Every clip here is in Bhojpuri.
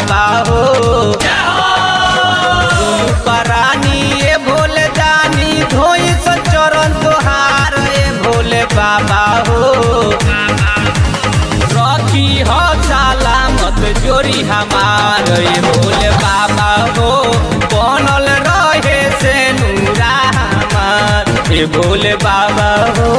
बाबा हो दुनु परानी ए भोले दानी धोई से चरण तोहार ए भोले बाबा हो रखी हो सलामत जोरी हमार ए भोले बाबा हो बनल रहे से नूरा हमार ए भोले बाबा हो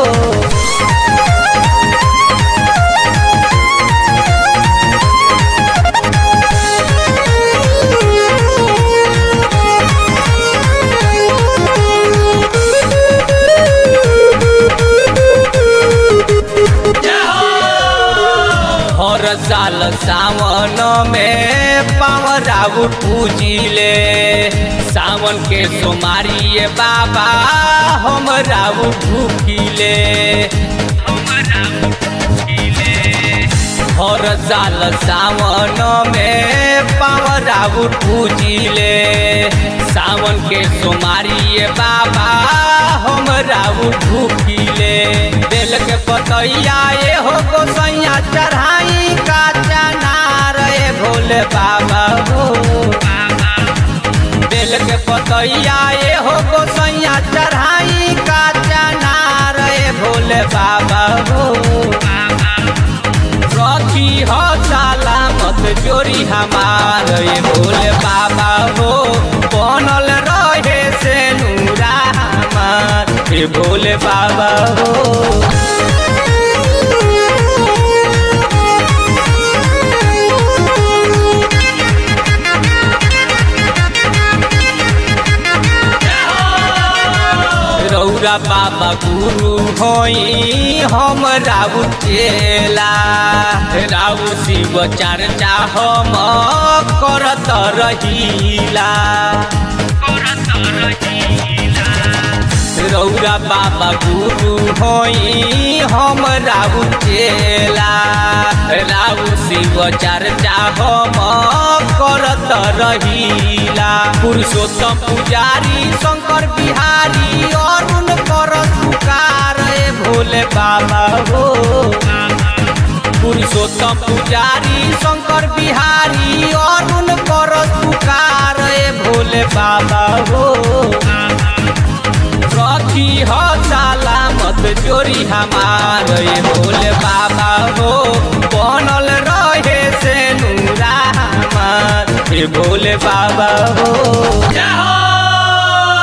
हर साल सावन में पावराउ पूजिले सावन के सोमारी ये बाबा हम राउ भूखिले हर साल सावन में पावराउ पूजिले सावन के सोमारी ये बाबा हम राउ भूखिले बेल के पतैया ये हो गोसैया चढ़ाई का चनार ए भोले बाबा हो बेल के पतैया ये हो गोसैया चढ़ाई का चनार ए भोले बाबा हो रखी हो सलामत जोरी हमार ए भोले बाबा हो बनल रहे से नूरा हमार ए भोले बाबा हो रौरा बाबा गुरु होई हम राउ चेला राउ शिव चर्चा हम करत रहीला रौरा बाबा गुरु होई हम राउ चेला राउ शिव चर्चा हम करत रहीला पुरुषोत्तम पुजारी शंकर बिहारी अरुण कर पुकार ए भोले बाबा हो पुरुषोत्तम पुजारी शंकर बिहारी अरुण कर पुकार ए भोले बाबा हो रखी हो सलामत जोरी हमार ए भोले बाबा हो बनल रहे से नूरा हमार ए भोले बाबा हो